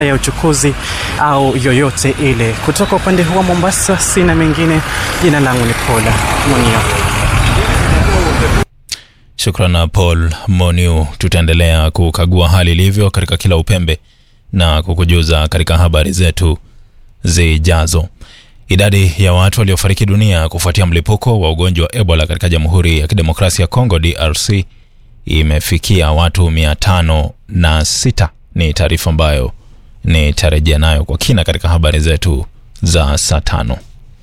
ya uchukuzi au yoyote ile. Kutoka upande huu wa Mombasa, sina mengine. Jina langu ni Paula Munio. Shukran Paul Moniu. Tutaendelea kukagua hali ilivyo katika kila upembe na kukujuza katika habari zetu zijazo. Idadi ya watu waliofariki dunia kufuatia mlipuko wa ugonjwa wa Ebola katika Jamhuri ya Kidemokrasia ya Kongo DRC imefikia watu mia tano na sita. Ni taarifa ambayo nitarejea nayo kwa kina katika habari zetu za saa tano.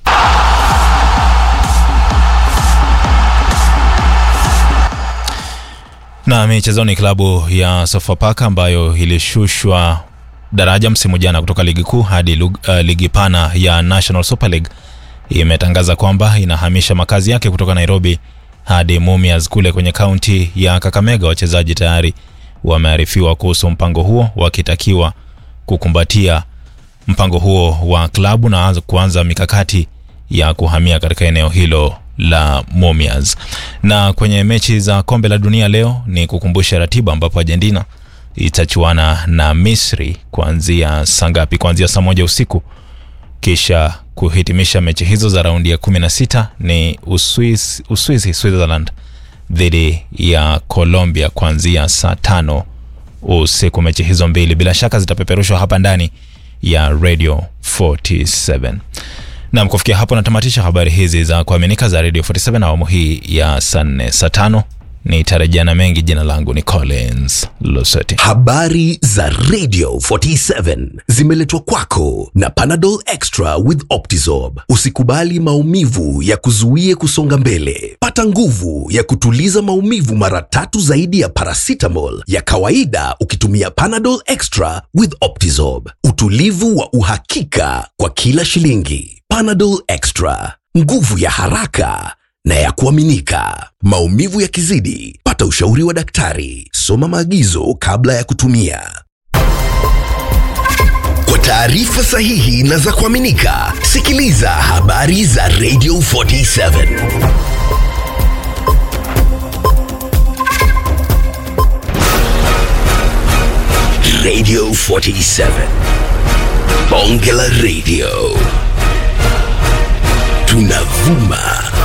Na michezoni, klabu ya Sofapaka ambayo ilishushwa daraja msimu jana kutoka ligi kuu hadi uh, ligi pana ya National Super League imetangaza kwamba inahamisha makazi yake kutoka Nairobi hadi Mumias kule kwenye kaunti ya Kakamega. Wachezaji tayari wamearifiwa kuhusu mpango huo, wakitakiwa kukumbatia mpango huo wa klabu na kuanza mikakati ya kuhamia katika eneo hilo la Mumias. Na kwenye mechi za kombe la dunia leo ni kukumbusha ratiba, ambapo Argentina itachuana na Misri kuanzia saa ngapi? Kuanzia saa moja usiku, kisha kuhitimisha mechi hizo za raundi ya 16 ni Uswisi, Uswisi Switzerland dhidi ya Colombia kuanzia saa tano usiku. Mechi hizo mbili bila shaka zitapeperushwa hapa ndani ya Radio 47. Nam, kufikia hapo natamatisha habari hizi za kuaminika za Radio 47 awamu hii ya saa nne. Saa tano nitarejea na mengi. Jina langu ni Collins Loseti. Habari za Radio 47 zimeletwa kwako na Panadol Extra with Optizorb. Usikubali maumivu ya kuzuie kusonga mbele. Pata nguvu ya kutuliza maumivu mara tatu zaidi ya paracetamol ya kawaida ukitumia Panadol Extra with Optizorb. Utulivu wa uhakika kwa kila shilingi. Panadol Extra, nguvu ya haraka na ya kuaminika. Maumivu yakizidi, pata ushauri wa daktari. Soma maagizo kabla ya kutumia. Kwa taarifa sahihi na za kuaminika, sikiliza habari za Radio 47. Radio 47. Bonge la Radio. Tunavuma